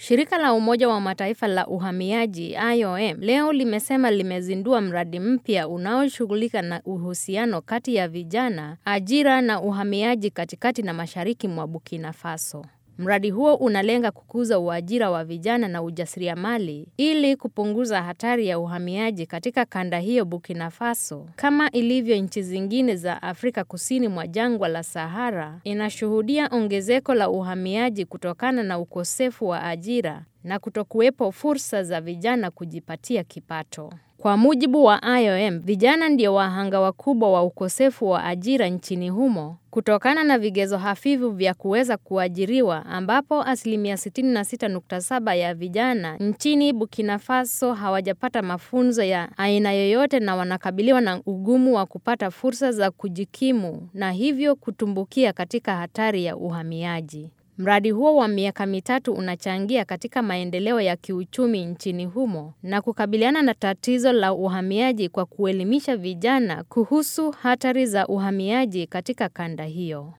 Shirika la Umoja wa Mataifa la uhamiaji IOM leo limesema limezindua mradi mpya unaoshughulika na uhusiano kati ya vijana, ajira na uhamiaji katikati na mashariki mwa Burkina Faso. Mradi huo unalenga kukuza uajira wa vijana na ujasiriamali ili kupunguza hatari ya uhamiaji katika kanda hiyo Burkina Faso. Kama ilivyo nchi zingine za Afrika kusini mwa jangwa la Sahara, inashuhudia ongezeko la uhamiaji kutokana na ukosefu wa ajira na kutokuwepo fursa za vijana kujipatia kipato. Kwa mujibu wa IOM, vijana ndio wahanga wakubwa wa ukosefu wa ajira nchini humo kutokana na vigezo hafifu vya kuweza kuajiriwa ambapo asilimia 66.7 ya vijana nchini Burkina Faso hawajapata mafunzo ya aina yoyote na wanakabiliwa na ugumu wa kupata fursa za kujikimu na hivyo kutumbukia katika hatari ya uhamiaji. Mradi huo wa miaka mitatu unachangia katika maendeleo ya kiuchumi nchini humo na kukabiliana na tatizo la uhamiaji kwa kuelimisha vijana kuhusu hatari za uhamiaji katika kanda hiyo.